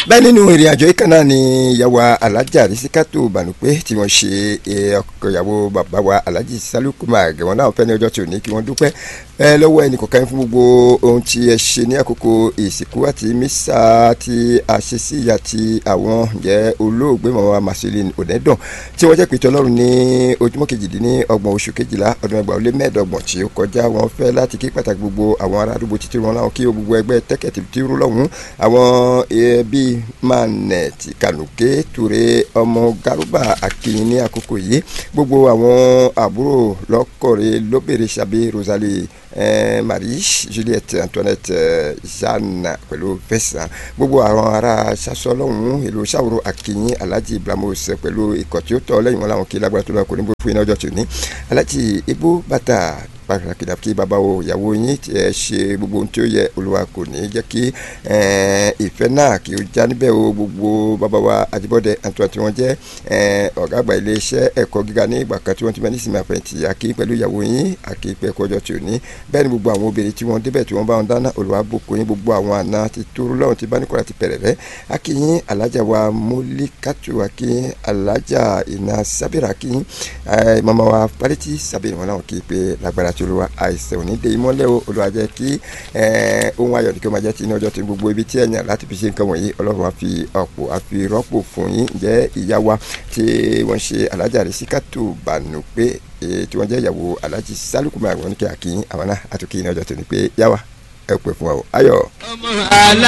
bẹ́ẹ̀ nínú ìrìn àjò yìí kan náà ni ìyàwó alájà rísíkátò bànúpé tí wọ́n ṣe ọkọ ìyàwó bàbá wa alájì sálùkùmá gẹ̀wọ́n náà fẹ́ ní ọjọ́ tí ò ní kí wọ́n dúpẹ́ ẹ lọ́wọ́ ẹnì kọ̀ọ̀kan fún gbogbo ohun tí ẹ ṣe ní àkókò ìsìnkú àti mísà tí a ṣe sí ìyá tí àwọn jẹ́ olóògbé màmá Marceline Onedan tí wọ́n jẹ́ pé tọ́lọ́run ní ojúmọ́ kejìdínlọ́gbọ̀n oṣù kejìlá ọdún ẹgbàá ó lé mẹ́ẹ̀ẹ́dọ́gbọ̀n tí ó kọjá wọn fẹ́ láti kí pàtàkì gbogbo àwọn ará àdúgbò títí wọn láwọn kí gbogbo ẹgbẹ́ tẹ́kẹ̀tì tí rú lọ́hùn àwọn ẹbí manet kànúké ture ọmọ garuba akínyìn ní àkókò yìí gbogbo àwọn àbúrò lọ́kọ̀ọ́rẹ́ lóbèrè sàbí Rosalie eh, Marie Juliette Antoinette eh, Jeanne pẹ̀lú Vincent gbogbo àwọn ará sasọ lọ́hùn ìlú sàwòrò akínyìn Alhaji Blamos pẹ̀lú ikọ̀ tí ó tọ́ lẹ́yìn wọn làwọn kí lágbára tó lọ́wọ́ kò ní bó fún iná ọjọ́ tòní Alhaji Ibu Bata pàtàkì dàbí bàbá wo ìyàwó yín tí ẹ ṣe gbogbo ohun tí ó yẹ olúwa kò ní jẹ́ kí ìfẹ́ náà kí ó já níbẹ̀ o gbogbo bàbá wa àjíbọ́dẹ àtúntò tí wọ́n jẹ́ ọ̀gá àgbà iléeṣẹ́ ẹ̀kọ́ gíga ní ìgbà kan tí wọ́n ti bẹ ní ìsinmi àfẹ̀yìntì àkí pẹ̀lú ìyàwó yín àkí pẹ̀ kọjọ tí ò ní bẹ́ẹ̀ ni gbogbo àwọn obìnrin tí wọ́n débẹ̀ tí wọ́n bá wọn dáná olúwa bùkún yín gbogbo àwọn àna ti tóru lọ́run ti bá ní kọ́ra ti pẹ̀rẹ̀ rẹ́ akínyín alájà wa mólíkàtù akínyín alájà iná sábẹ́rẹ́ akínyín màmá wa pálítì sábẹ́rẹ́ wọn náà kí pé lágbára tí olúwa àìsàn òní dé ìmọ́lẹ̀ o olúwa jẹ́ kí ohun ayọ̀ ní kí ó máa jẹ́ ti ní ọjọ́ tí gbogbo ibi tí ẹ̀yàn láti fi ṣe nǹkan wọ̀nyí ọlọ́run á fi ọ̀pọ̀ á fi rọ́pò fún yín jẹ́ ìyá wa tí wọ́n ṣe alájà rẹ̀ síkàtò bànú pé tí wọ́n jẹ́ ìyàwó alájì sálùkùmá àwọn oníkẹ́ àkíyín àwọn náà àtúnkì ní ọjọ́ tó ní pé yá wa ẹ pè fún wa o ayọ̀.